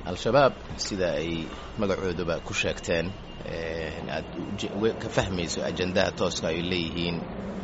al-shabaab sida ay magacooduba ku sheegteen aad ka fahmayso ajandaha tooska ay leeyihiin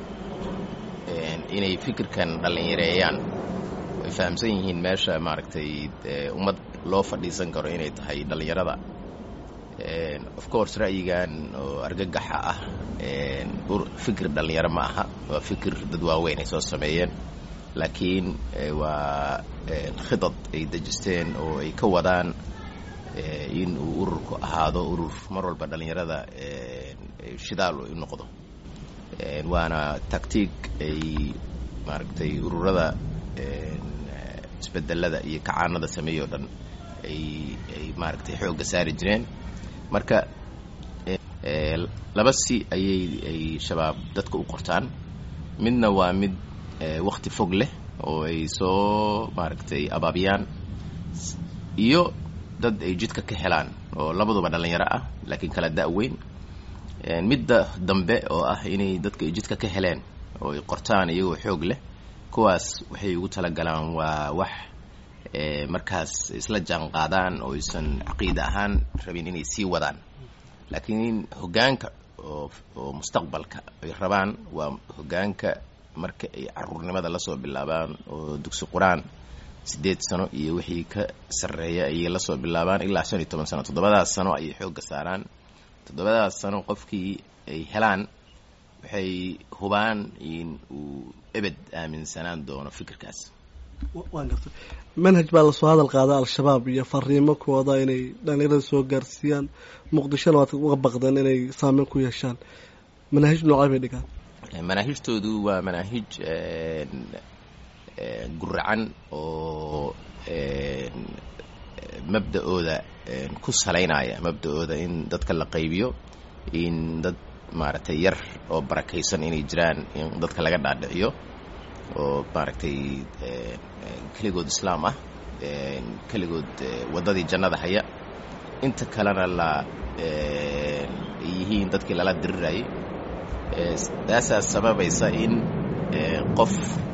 inay fikirkan dhallinyareeyaan way fahamsan yihiin meesha maaragtay ummad loo fadhiisan karo inay tahay dhallinyarada of course ra'yigan oo argagaxa ah fikir dhallinyaro ma aha waa fikir dad waaweyn ay soo sameeyeen laakiin waa khidad ay dejisteen oo ay ka wadaan in uu ururku ahaado urur mar walba dhallinyarada shidaal u noqdo waana tactiig ay maaragtay ururada isbedelada iyo kacaanada sameeyey o dhan ay ay maaragtay xoogga saari jireen marka laba si ayay ay shabaab dadka u qortaan midna waa mid wakti fog leh oo ay soo maaragtay abaabiyaan iyo dad ay jidka ka helaan oo labaduba dhallinyaro ah laakiin kala da-weyn midda dambe oo ah inay dadka ay jidka ka heleen oo ay qortaan iyagoo xoog leh kuwaas waxay ugu talagalaan waa wax markaas isla jaan qaadaan oo aysan caqiida ahaan rabin inay sii wadaan laakiin hoggaanka oo oo mustaqbalka ay rabaan waa hoggaanka marka ay caruurnimada lasoo bilaabaan oo dugsi qur-aan siddeed sano iyo wixii ka sarreeya ayay lasoo bilaabaan ilaa shan iyo toban sano toddobadaas sano ayay xoogga saaraan toddobadaas sano qofkii ay helaan waxay hubaan in uu ebed aaminsanaan doono fikirkaas waan gartay manhaj baa lasoo hadal qaada al-shabaab iyo fariimo kooda inay dhallinyarada soo gaarsiiyaan muqdishona waad uga baqdeen inay saameyn ku yeeshaan manaahij noocay bay dhigaan manaahijtoodu waa manaahij guracan oo mabda-ooda ku salaynaya mabda-ooda in dadka la qaybiyo in dad maaragtay yar oo barakaysan inay jiraan in dadka laga dhaadhiciyo oo maaragtay keligood islaam ah keligood waddadii jannada haya inta kalena la yihiin dadkii lala dirirayay taasaa sababaysa in qof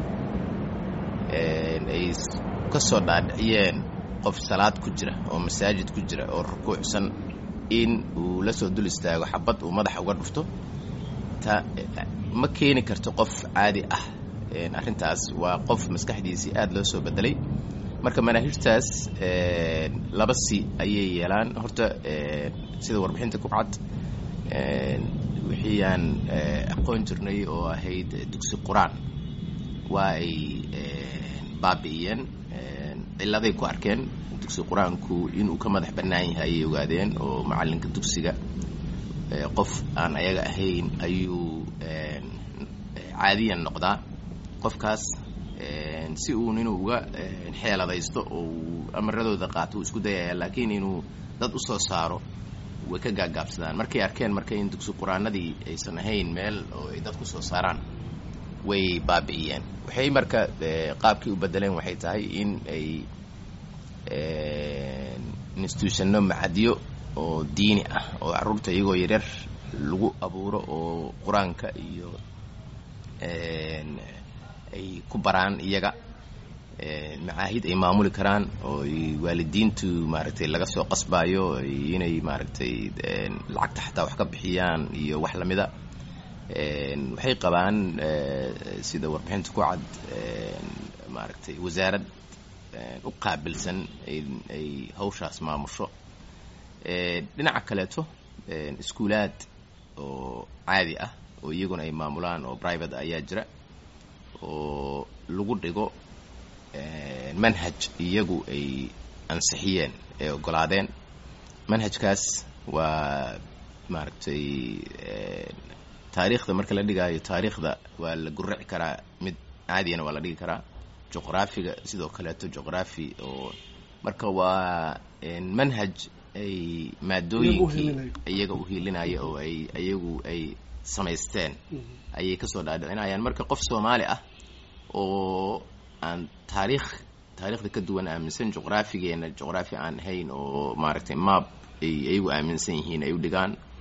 ay ka soo dhaadhiciyeen qof salaad ku jira oo masaajid ku jira oo rukuucsan in uu la soo dul istaago xabad uu madaxa uga dhufto ta ma keeni karto qof caadi ah arrintaas waa qof maskaxdiisii aada loo soo bedelay marka manaahijtaas laba si ayay yeelaan horta sida warbixinta ku cad wixii aan aqoon jirnay oo ahayd dugsi qur-aan waa ay baabi'iyeen cilladay ku arkeen dugsi qur-aanku inuu ka madax bannaan yahay ayay ogaadeen oo macallinka dugsiga qof aan ayaga ahayn ayuu caadiyan noqdaa qofkaas si uun inuu uga xeeladaysto oo uu amaradooda qaato uu isku dayaya laakiin inuu dad u soo saaro way ka gaagaabsadaan markay arkeen marka in dugsi qur-aanadii aysan ahayn meel oo ay dad ku soo saaraan way baabi'iyeen waxay marka qaabkii u bedeleen waxay tahay in ay institutionno macadyo oo diini ah oo carruurta iyagoo yaryar lagu abuuro oo qur-aanka iyo ay ku baraan iyaga macaahid ay maamuli karaan oo waalidiintu maaragtay laga soo qasbaayo inay maaragtay lacagta xataa wax ka bixiyaan iyo wax lamida waxay qabaan sida warbixinta ku cad maaragtay wasaarad u qaabilsan ay hawshaas maamusho dhinaca kaleeto iskuulaad oo caadi ah oo iyaguna ay maamulaan oo private ayaa jira oo lagu dhigo manhaj iyagu ay ansixiyeen ee ogolaadeen manhajkaas waa maaragtay taariikhda marka la dhigaayo taariikhda waa la guraci karaa mid caadiyana waa la dhigi karaa juqraafiga sidoo kaleeto juqraafi oo marka waa manhaj ay maadooyinkii iyaga u hiilinaya oo ay iyagu ay samaysteen ayay kasoo dhaadhicinayaan marka qof soomaali ah oo aan taariikh taariikhda ka duwan aaminsan juqraafigeena juqraafi aan ahayn oo maaragtay maab ay iyagu aaminsan yihiin ay u dhigaan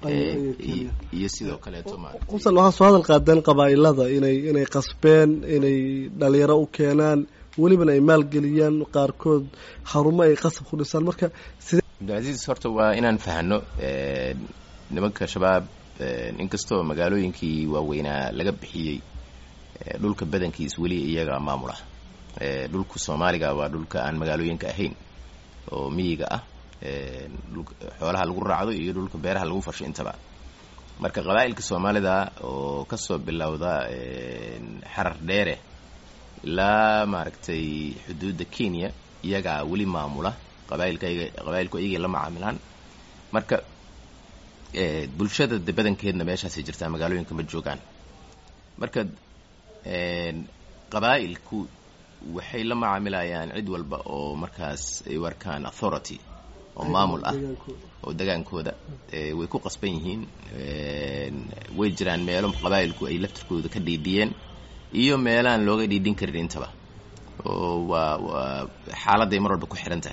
iyo sidoo kaleeto usan waxaa soo hadal qaadeen qabaa-ilada inay inay qasbeen inay dhalinyaro u keenaan welibana ay maalgeliyaan qaarkood xarumo ay qasab ku dhisaan marka cabdilcasiis horta waa inaan fahano nimanka shabaab inkastoo magaalooyinkii waaweynaa laga bixiyey dhulka badankiis weli iyaga maamula dhulka soomaaliga waa dhulka aan magaalooyinka ahayn oo miyiga ah xoolaha lagu raacdo iyo dhulka beeraha lagu fasho intaba marka qabaa'ilka soomaalida oo kasoo bilowda xarar dheere ilaa maaragtay xuduudda kenya iyagaa weli maamula qabailka qabailku iyagay la macaamilaan marka bulshada de badankeedna meeshaasay jirtaa magaalooyinka ma joogaan marka qabaa'ilku waxay la macaamilayaan cid walba oo markaas ay u arkaan authority oo maamul ah oo degaankooda way ku qasban yihiin way jiraan meelo qabaa'ilku ay laftirkooda ka dhiidhiyeen iyo meelaan looga dhiidhin karin intaba oo waa waa xaaladday mar walba ku xihan tahay